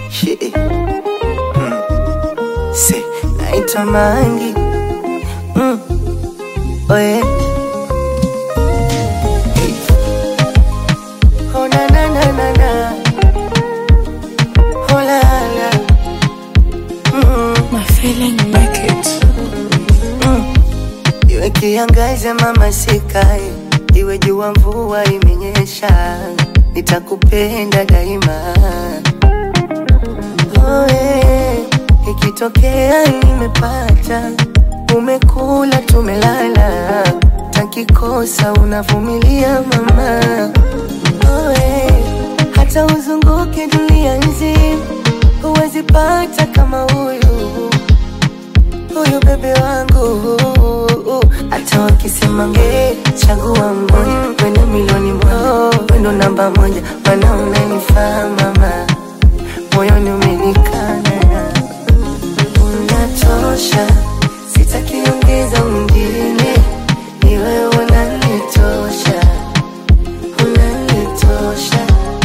Shit. Mm. Say, naitwa Mangi. Mm. Oh yeah. Hey. Oh na na na na na. Oh la la. Mm. My feeling make it. Iwe kiangaze mama sikae, iwe jua mvua imenyesha, nitakupenda daima. Oe, ikitokea nimepata, umekula tumelala, takikosa unavumilia mama. Oe, hata uzunguke dunia nzima, huwezi pata kama huyu huyu bebe wangu hata wakisema nge chagua mmoja wendo milioni moja wendo namba moja mana unanifaa mama moyoni umenikana unatosha sitaki ongeza mwingine ni wewe unanitosha unanitosha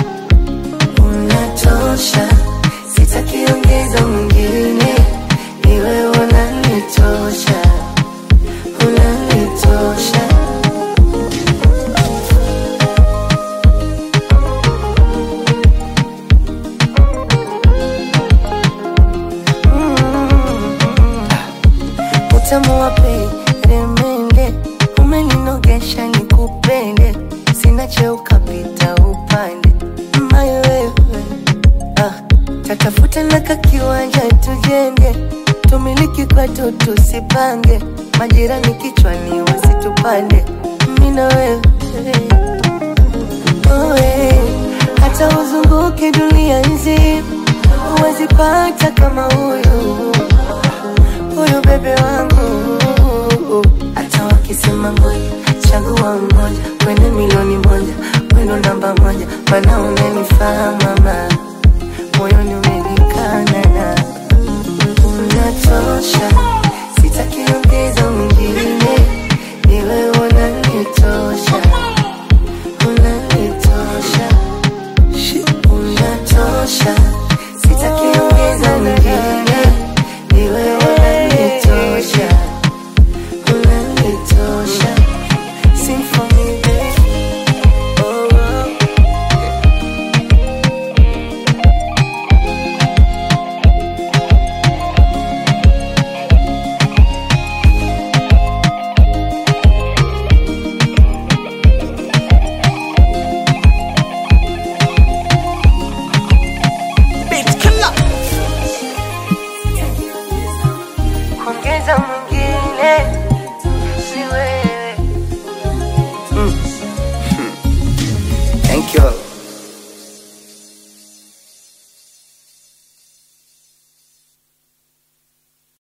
unatosha sitaki ongeza mwingine ni wewe unanitosha unanitosha utamu wa peremende umeninogesha nikupende sina cheo kapita upande mayo wewe ah, tatafuta naka kiwanja tujenge tumiliki kwetu tusipange majirani kichwani wasitupande mina wewe Oe, hata uzunguke dunia nzima huwezi pata kama huyu huyu bebe wangu hata wakisema ngoja chagua mmoja wende milioni moja wendo namba moja mana unanifaa mama moyoni umenikana unatosha sitaki ongeza mwingine ni wewe unanitosha unanitosha unatosha sitaki ongeza mwingine ni wewe unanitosha unanitosha Sing for me, baby. Oh, oh. Beat killer. kuongeza mwingine ni wewe mm. Thank you.